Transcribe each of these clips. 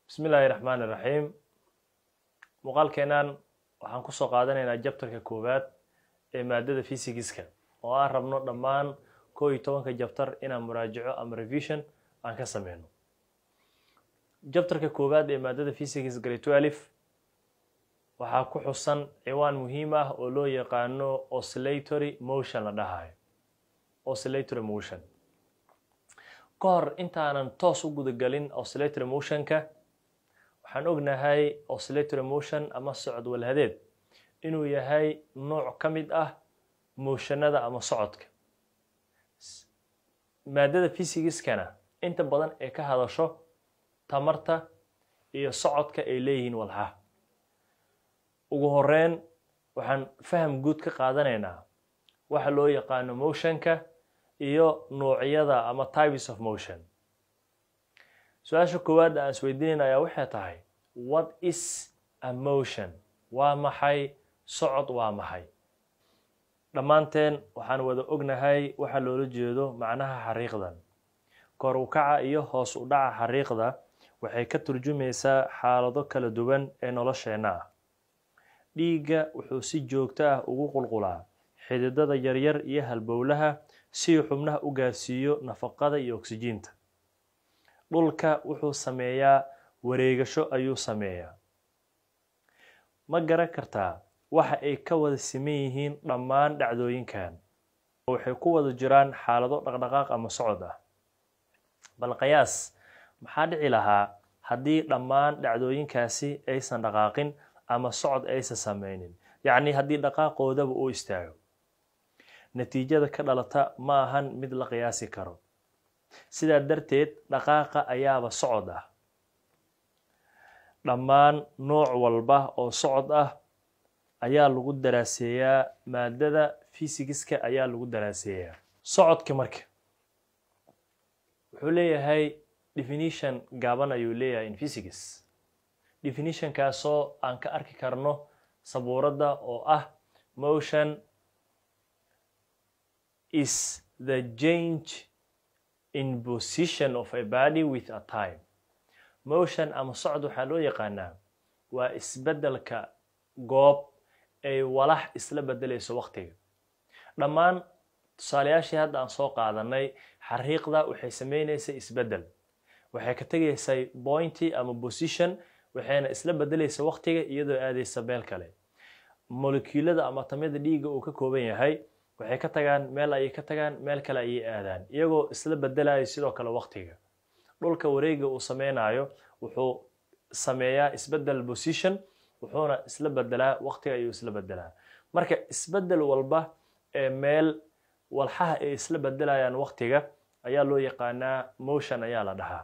bismi illaahi raxmaan iraxiim muuqaalkeennan waxaan kusoo qaadanaynaa jabtarka koowaad ee maadada fysigiska oo aan rabno dhammaan koo iyo tobanka jabtar inaan muraajaco ama revision aan ka sameyno jabtarka koowaad ee maadada physics grade twelve waxaa ku xusan ciwaan muhiim ah oo loo yaqaano oscillatory motion la dhahayo oscillatory motion ka hor intaanan toos u gudagelin oscillatory motionka waxaan ognahay oscillatory motion ama socod walhadeed inuu yahay nooc ka mid ah mooshanada ama socodka maadada fysigiskana inta badan ee ka hadasho tamarta iyo socodka ay leeyihiin walxaha ugu horeyn waxaan faham guud ka qaadanaynaa waxa loo yaqaano motionka iyo noocyada ama types of motion su-aasha koowaad aan isweydiinayna ayaa waxay tahay what is a motion waa maxay socod waa maxay dhammaanteen waxaan wada ognahay waxa loola jeedo macnaha xariiqdan kor u kaca iyo hoos u dhaca xariiqda waxay ka turjumaysaa xaalado kala duwan ee nolosheenna ah dhiigga wuxuu si joogto ah ugu qulqulaa xididada yaryar iyo halbowlaha si uu xubnaha u gaarsiiyo nafaqada iyo oksijiinta dhulka wuxuu sameeyaa wareegasho ayuu sameeyaa ma garan kartaa waxa ay ka wada siman yihiin dhammaan dhacdooyinkan waxay ku wada jiraan xaalado dhaqdhaqaaq ama socod ah bal qiyaas maxaa dhici lahaa haddii dhammaan dhacdooyinkaasi aysan dhaqaaqin ama socod aysan sameynin yacni haddii dhaqaaqoodaba uu istaago natiijada ka dhalata ma ahan mid la qiyaasi karo sidaa darteed dhaqaaqa ayaaba socod ah dhammaan nooc walba oo socod ah ayaa lagu daraaseeyaa maadada fysigiska ayaa lagu daraaseeyaa socodka marka wuxuu leeyahay definition gaaban ayuu leeyahay in physics definitionkaasoo aan ka arki karno sabuuradda oo ah motion is the change in position of a body with a time motion ama socod waxaa loo yaqaanaa waa isbeddelka goob ay walax isla beddelayso waqtiga dhammaan tusaalayaashii hadda aan soo qaadanay xariiqda waxay sameynaysay isbeddel waxay ka tegaysay pointy ama position waxayna isla beddelaysa waqtiga iyadoo aadaysa meel kale molecuulada ama tamyada dhiigga uu ka kooban yahay waxay ka tagaan meel ayay ka tagaan meel kale ayay aadaan iyagoo isla beddelaya sidoo kale waqtiga dhulka wareega uu sameynayo wuxuu sameeyaa isbeddel position wuxuuna isla beddelaa waqtiga ayuu isla beddelaa marka isbeddel walba ee meel walxaha ay isla beddelayaan waqtiga ayaa loo yaqaanaa motion ayaa la dhahaa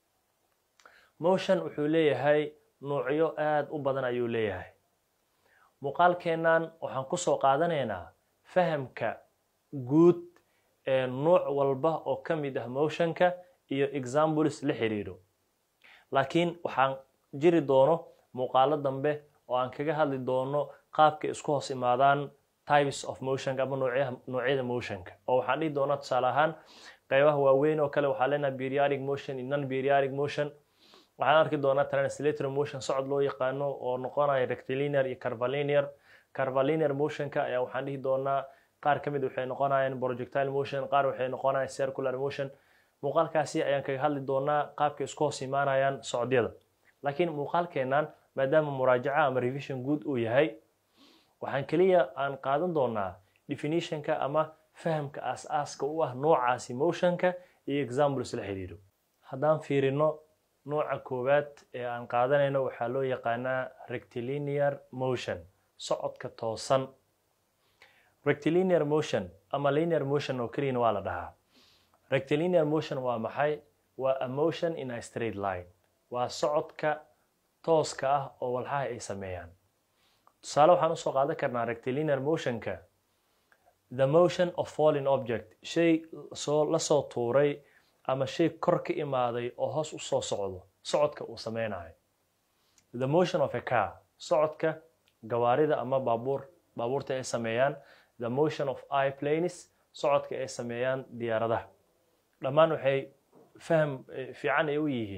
motion wuxuu leeyahay nuucyo aada u badan ayuu leeyahay muuqaalkeennan waxaan kusoo qaadanaynaa fahamka guud ee nuuc walba oo ka mid ah motionka iyo examples la xiriiro laakiin waxaan jiri doono muuqaalo dambe oo aan kaga hadli doono qaabka isku hoos imaadaan types of motionka ama noocyada motionka oo waxaan dhihi doonaa tusaale ahaan qaybaha waaweyn oo kale waxaa leenaha periodic motion iyo non periodic motion waxaan arki doonaa translatory motion socod loo yaqaano oo noqonaya rectilinear iyo carvaliniar carvaliniar motionka ayaa waxaan dhihi doonaa qaar ka mid waxay noqonayaan projectile motion qaar waxay noqonayaan circular motion muuqaalkaasi ayaan kaga hadli doonaa qaabka isku hoos imaanayaan socdyada laakiin muuqaalkeennan maadaama muraajaca ama revision guud uu yahay waxaan keliya aan qaadan doonaa definitionka ama fahamka aas-aaska u ah noocaasi motionka iyo examples la xiriiro haddaan fiirino nooca koowaad ee aan qaadanayno waxaa loo yaqaanaa rectilinear motion socodka toosan rectilinear motion ama linear motion oo keliyana waa la dhahaa rectilinear motion waa maxay waa a motion in a straight line waa socodka tooska ah oo walxaha ay sameeyaan tusaale waxaan usoo qaadan karnaa rectilinear motionka the motion of falling object shay soo lasoo tuuray ama shay kor ka imaaday oo hoos usoo socdo socodka uu sameynayo the motion of a car socodka gawaarida ama baabuur baabuurta ay sameeyaan the motion of iplanes socodka ay sameeyaan diyaaradaha dhammaan waxay faham fiican ay u yihiin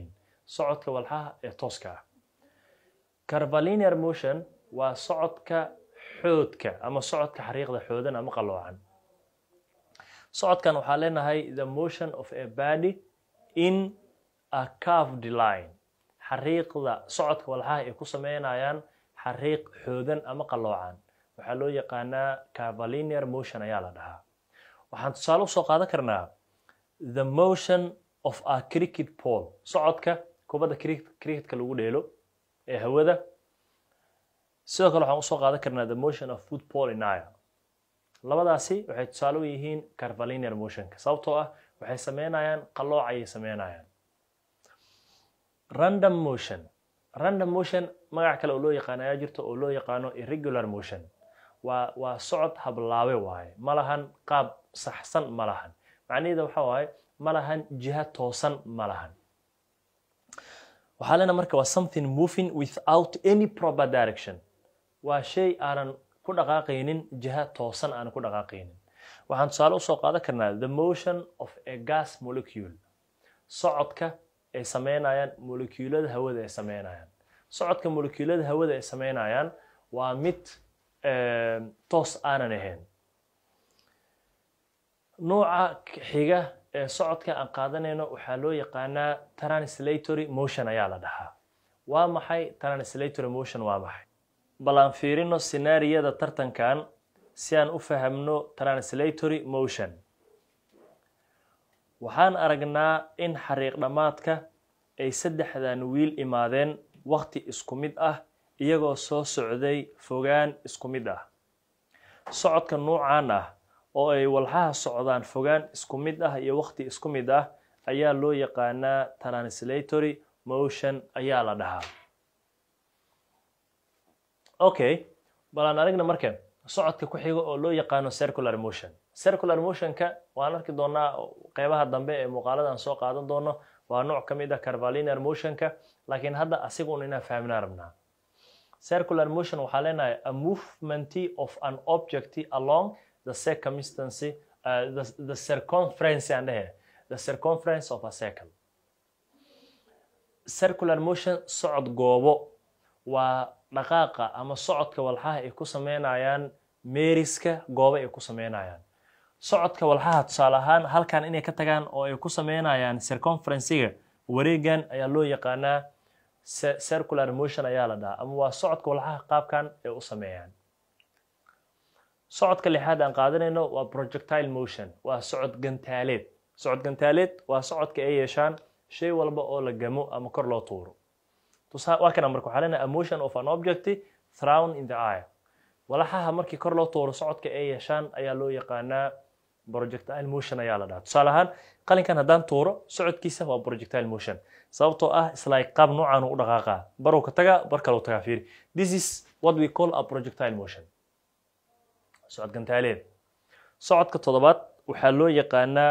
socodka walxaha ee tooska ah carvalinear motion waa socodka xoodka ama socodka xariiqda xoodan ama qaloocan socodkan waxaa leenahay the motion of a body in a carved line xariiqda socodka walxaha ay ku sameynayaan xariiq xoodan ama qaloocan waxaa loo yaqaanaa carvalinear motion ayaa la dhahaa waxaan tusaale usoo qaadan karnaa the motion of a cricket pole socodka kubadda cricketka lagu dheelo ee hawada sidoo kale waxaan usoo qaadan karnaa the motion of football in air labadaasi waxay tusaale u yihiin carvalinear motionka sababtoo ah waxay sameynayaan qalooc ayay sameynayaan random motion random motion magac kale oo loo yaqaano ayaa jirta oo loo yaqaano irregular motion waa waa socod hablaabe waaye ma lahan qaab saxsan ma lahan macnaheeda waxa waaye ma lahan jiha toosan ma lahan waxaa leena marka waa something moving without any proper direction waa shay aanan ku dhaqaaqaynin jiha toosan aanan ku dhaqaaqaynin waxaan tusaale usoo qaadan karnaa the motion of a gas molecule socodka ay sameynayaan molecuulada hawada ay sameynayaan socodka molecuulada hawada ay sameynayaan waa mid toos aanan ahayn nooca xiga ee socodka aan qaadanayno waxaa loo yaqaanaa translatory motion ayaa la dhahaa waa maxay translatory motion waa maxay bal aan fiirino scenaariyada tartankan si aan u fahamno translatory motion waxaan aragnaa in xariiq dhammaadka ay saddexdan wiil imaadeen wakti isku mid ah iyagoo soo socday fogaan isku mid ah socodka nuucan ah oo ay walxaha socdaan fogaan isku mid ah iyo wakti isku mid ah ayaa loo yaqaanaa translatory motion ayaa la dhahaa okay bal aan aragna marka socodka ku xiga oo loo yaqaano circular motion circular motionka waan arki doonaa qeybaha dambe ee muuqaalada aan soo qaadan doono waa nooc ka mid ah carvalinear motionka laakiin hadda asigun inaan fahmnaa rabnaa circular motion waxaa leenahay a movement of an object along the circumstance uh, the, the circumference aan dhehe the circumference of a circle circular motion socod goobo waa dhaqaaqa ama socodka walxaha ay ku sameynayaan meeriska goobo ay ku sameynayaan socodka walxaha tusaale ahaan halkan inay ka tagaan oo ay ku sameynayaan circumferencega wareegan ayaa loo yaqaanaa circular motion ayaa la dhahaa ama waa socodka walxaha qaabkan ay u sameeyaan socodka lixaad aan qaadanayno waa projectile motion waa socod gantaaleed socod gantaaleed waa socodka ay yeeshaan shay walba oo la gamo ama kor loo tuuro waa kana marka waxaa leenahay a motion of an object thrown in the air walaxaha markii kor loo tuuro socodka ay yeeshaan ayaa loo yaqaanaa projectile motion ayaa la dhahaa tusaale ahaan qalinkan haddaan tuuro socodkiisa waa projectile motion sababtoo ah isla qaab noocan u dhaqaaqaa baruu ka tagaa bar kaleu tagaa fiiri this is what we call a projectile motion socod gantaaleed socodka toddobaad waxaa loo yaqaanaa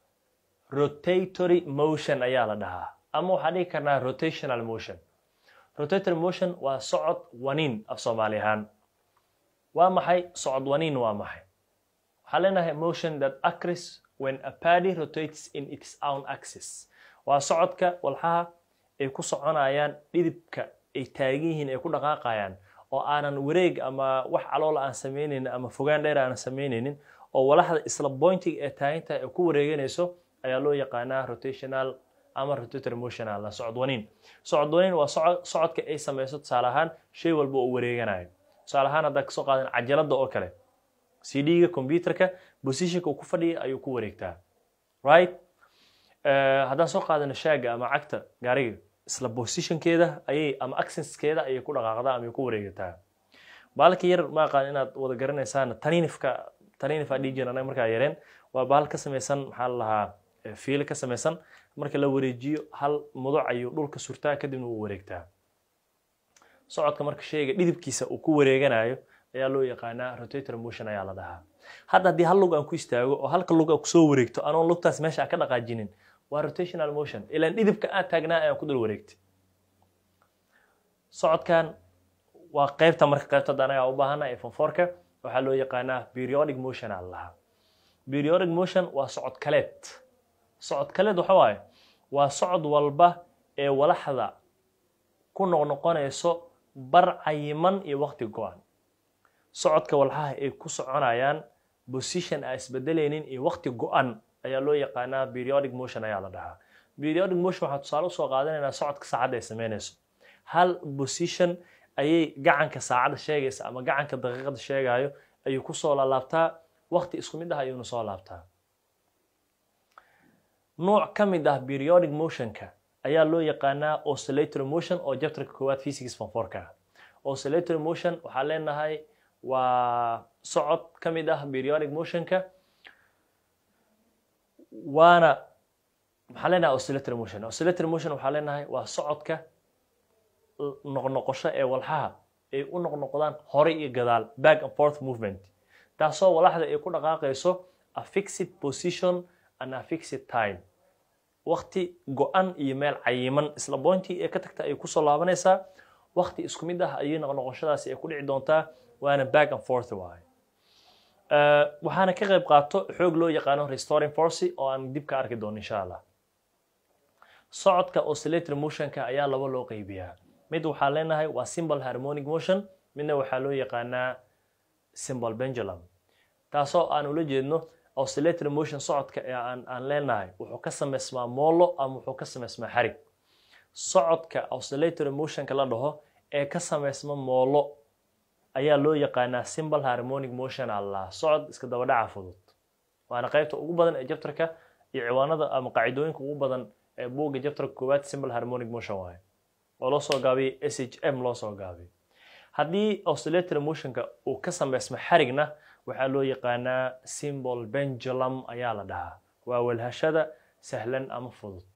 rotatory motion ayaa la dhahaa ama waxaan dhihi karnaa rotational motion rotatory motion waa socod waniin af soomaali ahaan waa maxay socod waniin waa maxay waxaa leenahay motion that occurs when a body rotates in its own axis waa socodka walxaha ay ku soconayaan dhidibka ay taagan yihiin ay ku dhaqaaqayaan oo aanan wareeg ama wax caloola aan samaynaynin ama fogaan dheer aanan samaynaynin oo walaxda isla bointiga ee taaginta ay ku wareeganayso ayaa loo yaqaanaa rotational ama rotatory motional socod waniin socod waniin waa socodka ay samayso tusaale ahaan shay walba oo wareeganayo tusaale ahaan haddaa kasoo qaadan cajalada oo kale cd-ga computerka positionka uu ku fadhiya ayuu ku wareegtaa right haddaan soo qaadano shaaga ama cagta gaariga isla positionkeeda ayay ama accesskeeda ayay ku dhaqaaqdaa ama ku wareegataa baalka yar ma aqaan inaad wada garanaysaan taninifka taninif aa dhihi jiran anaga markaa yareen waa baal ka samaysan maxaa la lahaa fiil ka samaysan marka la wareejiyo hal muduc ayuu dhulka surtaa kadibna wuu wareegtaa socodka marka shayga dhidibkiisa uu ku wareeganayo ayaa loo yaqaanaa rotator motion ayaa la dhahaa hadda haddii hal lug aan ku istaago oo halka lug aan kusoo wareegto anoon lugtaas meesha aan ka dhaqaajinin waa rotational motion ilaan dhidibka aan taagnaa ayaan ku dul wareegtay socodkan waa qaybta marka qaybta hadda anaga u baahana ee fonforka waxaa loo yaqaanaa periodic motion aa la dhahaa periodic motion waa socod kaleed socod kaleed waxa waaye waa socod walba ee walaxda ku noqnoqonayso bar cayiman iyo waqti go-an socodka walxaha ay ku soconayaan position aan isbedelaynin iyo waqti go-an ayaa loo yaqaanaa periodic motion ayaa la dhahaa periodic motion waxaa tusaale usoo qaadanaynaa socodka saacadda ay sameynayso hal position ayay gacanka saacadda sheegaysa ama gacanka daqiiqada sheegayo ayuu kusoo laalaabtaa waqti isku mid ah ayuuna soo laabtaa nooc ka mid ah periodic motionka ayaa loo yaqaanaa oscillatory motion oo jabtarka koowaad physics fonforka ah oscillatory motion waxaa leenahay waa socod ka mid ah periodic motionka waana maxaa leenahay oscillatory motion oscillatory motion waxaa leenahay waa socodka noqnoqosho ee walxaha ay u noqnoqdaan hore iyo gadaal back and forth movement taasoo walaxda ay ku dhaqaaqayso a fixed position and a fixed time waqti go-an iyo meel cayiman isla bointii ee ka tagta ay kusoo laabanaysaa waqti isku mid ah ayay noqnoqoshadaasi ay ku dhici doontaa waana back and forth waaye waxaana ka qayb qaato xoog loo yaqaano restoring force oo aan dib ka arki doono insha allah socodka oscillatory motionka ayaa laba loo qeybiyaa mid waxaa leenahay waa simple harmonic motion midna waxaa loo yaqaanaa simple pendulum taasoo aan ula jeedno oscillatory motion socodka ee aan aan leenahay wuxuu ka samaysmaa moolo ama wuxuu ka samaysmaa xarig socodka oscillatory motionka la dhaho ee ka samaysma moolo ayaa loo yaqaanaa simple harmonic motion allah socod iska dabadhaca fudud waana qaybta ugu badan ee jabtarka iyo ciwaanada ama qaacidooyinka ugu badan ee buugga jabtarka koowaad simple harmonic motion waaye oo loo soo gaabiyey s h m loo soo gaabiyey haddii oscillatory motionka uu ka samaysmo xarigna waxaa loo yaqaanaa symbol pendulum ayaa la dhahaa waa walhashada sahlan ama fudud